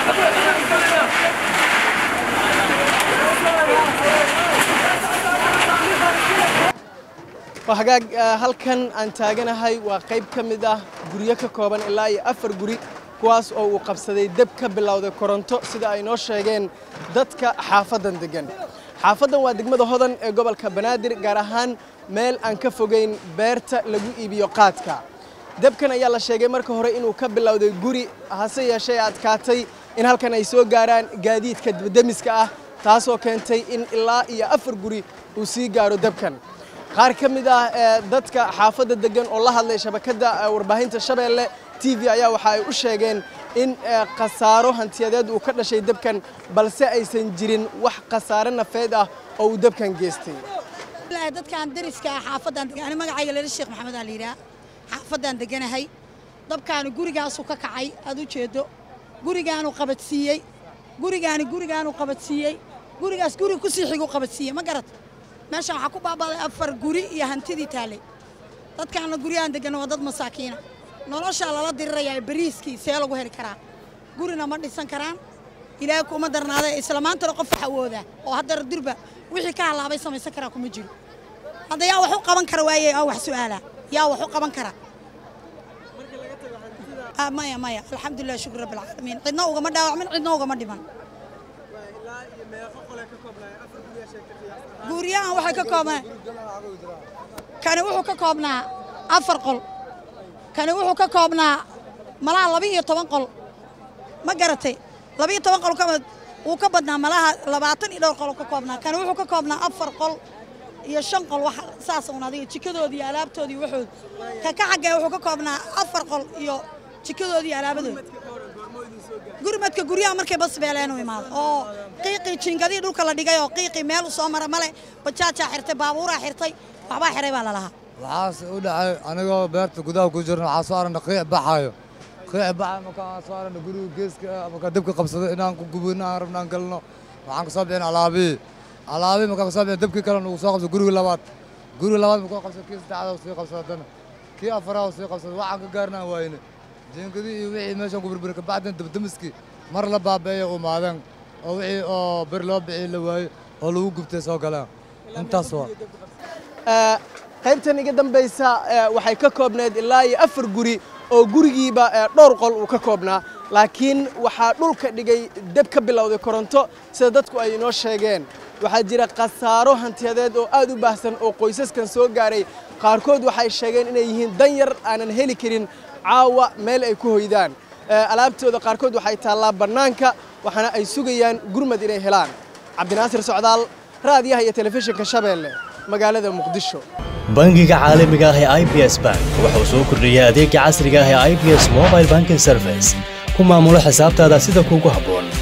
hagaag halkan aan taaganahay waa qayb ka mid ah guryo ka kooban ilaa iyo afar guri kuwaas oo uu qabsaday deb ka bilowday koronto sida ay noo sheegeen dadka xaafaddan deggan xaafaddan waa degmada hodan ee gobolka banaadir gaar ahaan meel aan ka fogeyn beerta lagu iibiyo qaadka debkan ayaa la sheegay marka hore inuu ka bilowday guri hase yeeshee adkaatay in halkan ay soo gaaraan gaadiidka debdemiska ah taasoo keentay in ilaa iyo afar guri uu sii gaaro debkan qaar ka mid ah dadka xaafadda deggan oo la hadlay shabakadda warbaahinta shabeelle t v ayaa waxa ay u sheegeen in khasaaro hantiyadeed uu ka dhashay debkan balse aysan jirin wax khasaare nafeed ah oo uu debkan geystay dadkaan dariska ah xaafaddan degan magacayga lala sheekh maxamed aa la yidhaha xaafaddan deganahay dabkaani gurigaasuu ka kacay aad u jeedo gurigaanu qabadsiiyey gurigaani gurigaanu qabadsiiyey gurigaas guriga kusii xigu qabadsiiyey ma garat meeshaan waxaa ku baabaaday afar guri iyo hantidii taallay dadkaana guryahan degana waa dad masaakiina noloshaa lala dirirayaa bariiskii see lagu heli karaa gurina ma dhisan karaan ilaahay kuma darnaada isla maantana qof wax awoodaa oo haddar durba wixii ka halaabay samaysan karaa kuma jiro hadda yaa wax u qaban kara waaye aa wax su'aalaa yaa wax u qaban kara maya maya alxamdulilah shukr rabbi alcaalamiin cidna ugama dhaawacmin cidna ugama dhiman guryahan waxay ka koobnaa kani wuxuu ka koobnaa afar qol kani wuxuu ka koobnaa malaha laba iyo toban qol ma garatay laba iyo toban qol wuu ka badnaa malaha labaatan iyo dhowr qol ka koobnaa kani wuxuu ka koobnaa afar qol iyo shan qol wax saas un adiga jikadoodii iyo alaabtoodii waxood ka ka xaggee wuxuu ka koobnaa afar qol iyo jikadoodii iyo alaabadooda gurmadka guryaha markay bas beeleen u imaado oo qiiqii jiingadii dhulka la dhigay oo qiiqii meel u soo mara male bajaajaa xirtay baabuuraa xirtay waxbaa xiray baa lalahaa waxaas u dhacay anigoo beerta gudaha ku jirna waxaa soo aragna qiic baxaayo qiic baxayo markaan soo aragna guriga geeska markaa dibka qabsaday inaan ku gubino aan rabna aan galno waxaan ka soo bixin alaabihii alaabihii markaan ka soo bixin dabkii kale nagu soo qabsaday guriga labaad guriga labaad markuu qabsaday kii saddexaad sii qabsaday haddana kii afaraad sii qabsaday waxaan ka gaarnaan waayne jiingadii iyo wixii meeshan ku burburi kabacdin dabdamiskii mar la baabeeya umaadeen oo wixii oo bir loo bixii la waayey oo lagu gubtay soo galeen intaas waa qaybtan iga dambaysa waxay ka koobneed ilaa iyo afar guri oo gurigiiba dhowr qol uu ka koobnaa laakiin waxaa dhulka dhigay deb ka bilowday koronto sida dadku ay inoo sheegeen waxaa jira khasaaro hantiyadeed oo aad u baahsan oo qoysaskan soo gaaray qaarkood waxay sheegeen inay yihiin dan yar aanan heli karin caawa meel ay ku hoydaan alaabtooda qaarkood waxay taallaa bannaanka waxaana ay sugayaan gurmad inay helaan cabdinaasir socdaal raadiyaha iyo telefishinka shabeelle magaalada muqdisho bangiga caalamiga ah ee i b s bank wuxuu soo kordhiyey adeega casriga ah ee i b s mobile banking service ku maamulo xisaabtaada sida kuugu habboon